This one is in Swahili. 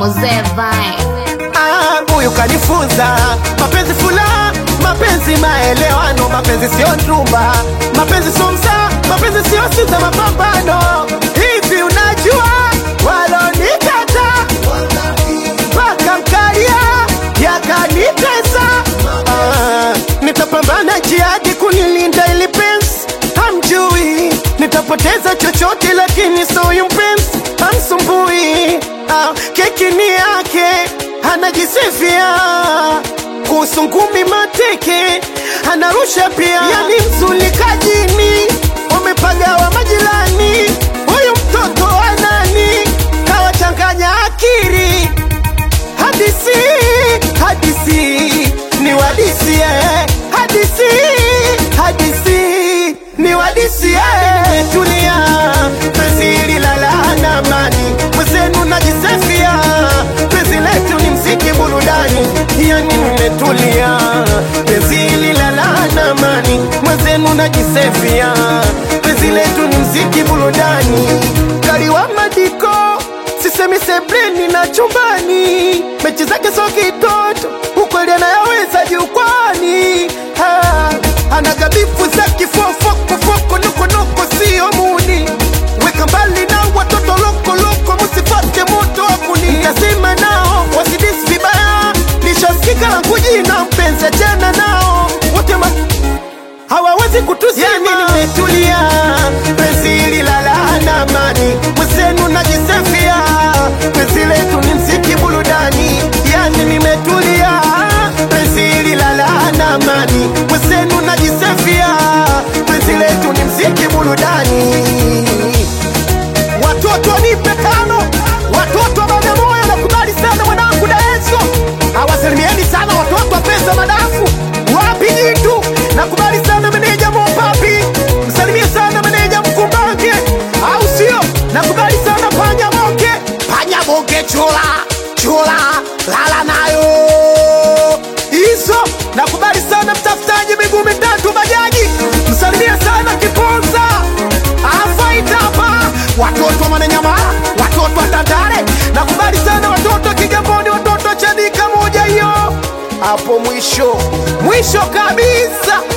Mzee Vine. Ah, huyu kanifunza mapenzi fula, mapenzi maelewano, mapenzi sio ndumba, mapenzi sio msaa, mapenzi sio sita mapambano. Hivi unajua walonikata mpaka mkalia yakanitesa. Ah, nitapambana jihadi kunilinda ili penzi hamjui, nitapoteza chochote lakini so huyu mpenzi hamsumbui. Ah, keki ni yake anajisifia kuhusu ngumi mateke anarusha pia, yani mzulikajini wamepagawa majirani. Huyu mtoto wa nani kawachanganya akili hadisi hadisi ni wadisie hadisi hadisi ni wadisie tulia penzi hili la laana amani mwezenu najisefia penzi letu ni mziki burudani yani nimetulia penzi hili la laana amani mwezenu najisefia penzi letu ni mziki burudani kaliwa madiko sisemi sebleni na chumbani, mechi zake so kitoto, ukweli anayaweza jukwani. Ah, Anagabifu za kifofokofoko, nukunuku sio muni, weka mbali na watoto lokoloko, musifate moto wakuni. Nikasema nao wasidisi vibaya, lishasikika langu jina, mpenzi achana nao wote ma hawawezi kutuzima. Yani nimetulia, penzi hili la laana amani, mwenzenu najisefia, penzi letu ni mziki burudani. Yani nimetulia, penzi hili la laana amani, mwenzenu najisefia, penzi letu ni mziki burudani. Watoto nipe tano, watoto wa Bagamoyo nakubali sana mwanangu Daeso, awasalimieni sana watoto wa pesa madafu wapi jitu, nakubali sana meneja Mopapi, msalimie sana meneja Mkumbange, au sio? Nakubali sana panya moke, panya moke chula chula, lala nayo hizo. Nakubali sana mtafutaji miguu mitatu bajaji, msalimie sana Kiponza afaitapa watoto wa Mwananyamala, watoto wa Tandale, nakubali sana watoto wa Kigamboni, watoto wa Chanika moja hiyo hapo mwisho mwisho kabisa